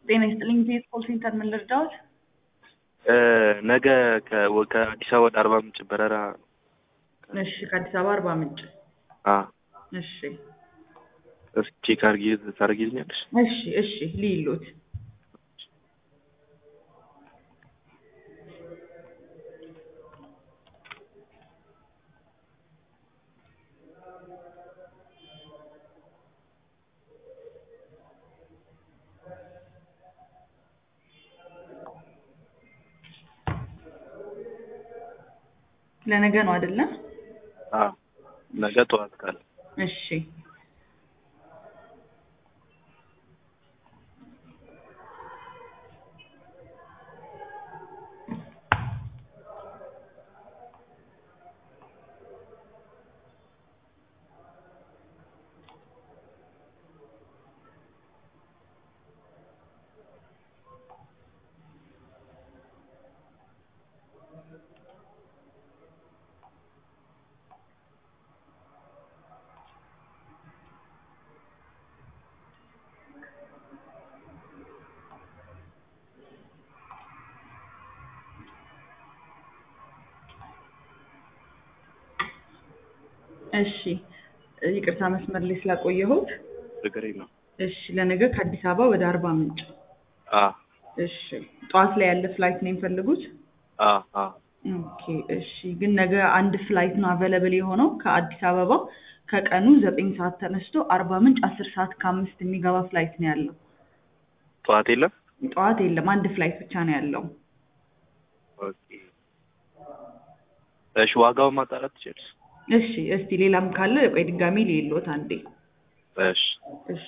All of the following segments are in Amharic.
ጤና ይስጥልኝ ዜት ኮል ሴንተር ምን ልርዳዎት? ነገ ከ- ከአዲስ አበባ ወደ አርባ ምንጭ በረራ እሺ ከአዲስ አበባ አርባ ምንጭ አ እሺ እስኪ ቼክ አድርጊ ታደርጊልኛለሽ? እሺ እሺ ሊሉት ለነገ ነው አይደለም? አ ነገ ጠዋት ካለ እሺ እሺ ይቅርታ መስመር ላይ ስላቆየሁት። ችግር የለውም። እሺ ለነገ ከአዲስ አበባ ወደ አርባ ምንጭ አ እሺ ጠዋት ላይ ያለ ፍላይት ነው የሚፈልጉት? አ አ ኦኬ እሺ ግን ነገ አንድ ፍላይት ነው አቬለብል የሆነው ከአዲስ አበባ ከቀኑ ዘጠኝ ሰዓት ተነስቶ አርባ ምንጭ አስር ሰዓት ከአምስት የሚገባ ፍላይት ነው ያለው። ጠዋት የለም? ጠዋት የለም አንድ ፍላይት ብቻ ነው ያለው። ኦኬ እሺ ዋጋውን ማጣራት ትችላለሽ? እሺ እስቲ ሌላም ካለ ቆይ ድጋሚ ልየሎት አንዴ። እሺ እሺ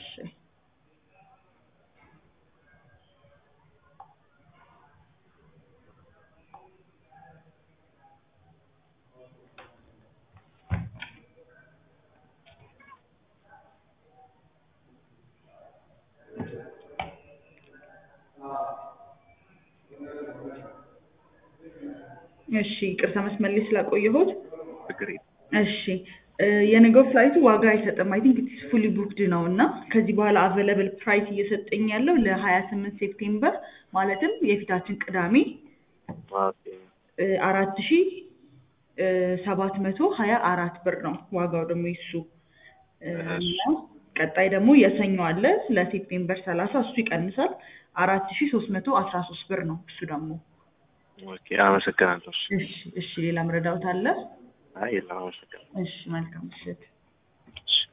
እሺ ይቅርታ መስመር ላይ ስላቆየሁት። ችግር የለም። እሺ እ የነገው ፍላይቱ ዋጋ አይሰጥም። አይ ቲንክ ኢትስ ፉሊ ቡክድ ነው እና ከዚህ በኋላ አቬለብል ፕራይስ እየሰጠኝ ያለው ለሀያ ስምንት ሴፕቴምበር ማለትም የፊታችን ቅዳሜ ኦኬ አራት ሺ ሰባት መቶ ሀያ አራት ብር ነው ዋጋው ደግሞ ይሱ እ እና ቀጣይ ደግሞ የሰኞ አለ ለሴፕቴምበር ሰላሳ እሱ ይቀንሳል አራት ሺ ሶስት መቶ አስራ ሶስት ብር ነው እሱ ደግሞ ኦኬ አመሰግናለሁ። እሺ እሺ እሺ ሌላ መረዳት አለ አይ የለም አመሰግናለሁ። እሺ መልካም ምሽት እሺ